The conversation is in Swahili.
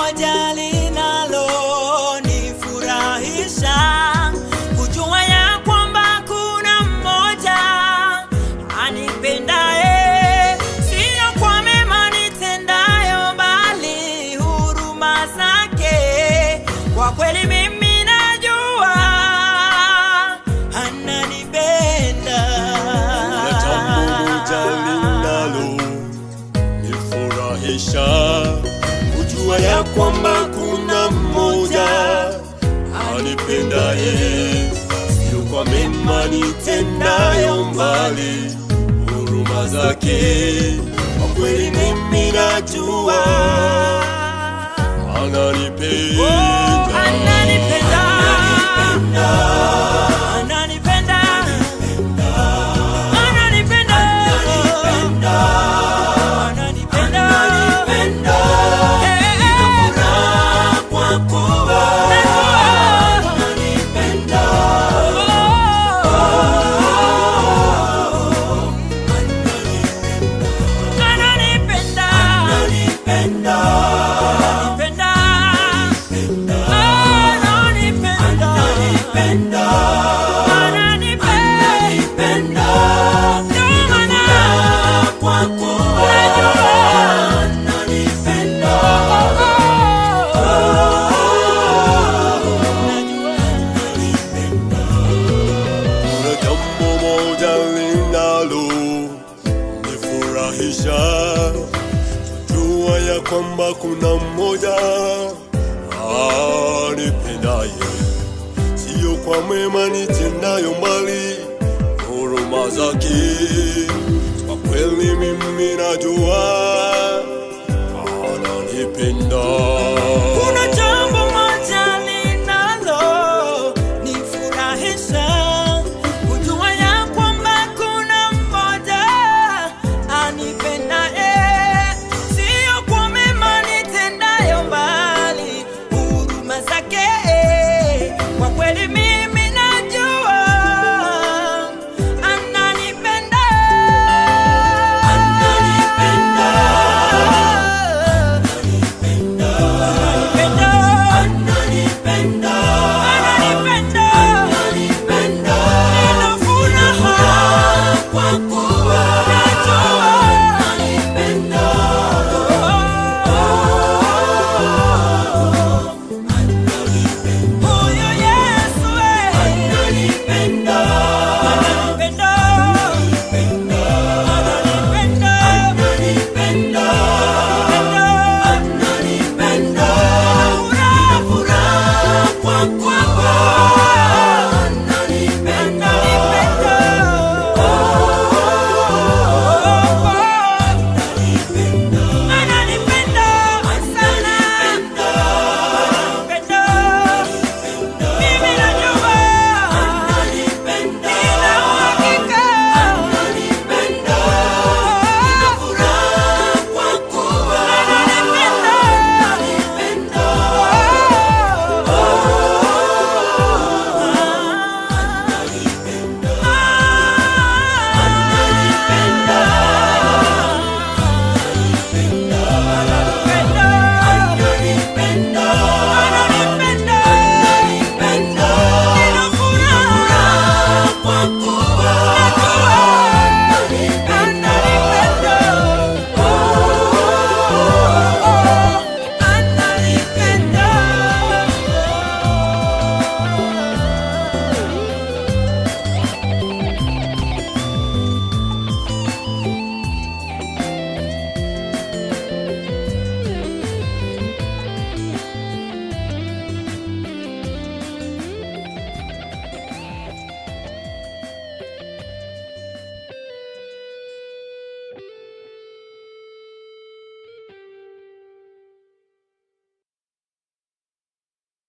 moja linalonifurahisha kujua ya kwamba kuna mmoja anipendaye, sio kwa mema nitendayo, bali huruma zake. Kwa kweli mimi najua ananipenda. Kuna jambo moja linalo nifurahisha kujua ya kwamba kuna mmoja anipendaye, sio kwa mema nitendayo, mbali huruma zake. Kwa kweli mimi najua ananipenda. Oh, ananipenda. Ananipenda. Ananipenda. Ananipenda. Eh, eh, eh. Kuna jambo moja linalo nifurahisha jua ya kwamba kuna mmoja anipendaye, sio kwa mema nitendayo, mbali huruma zake. Kwa kweli mimi najua ananipenda.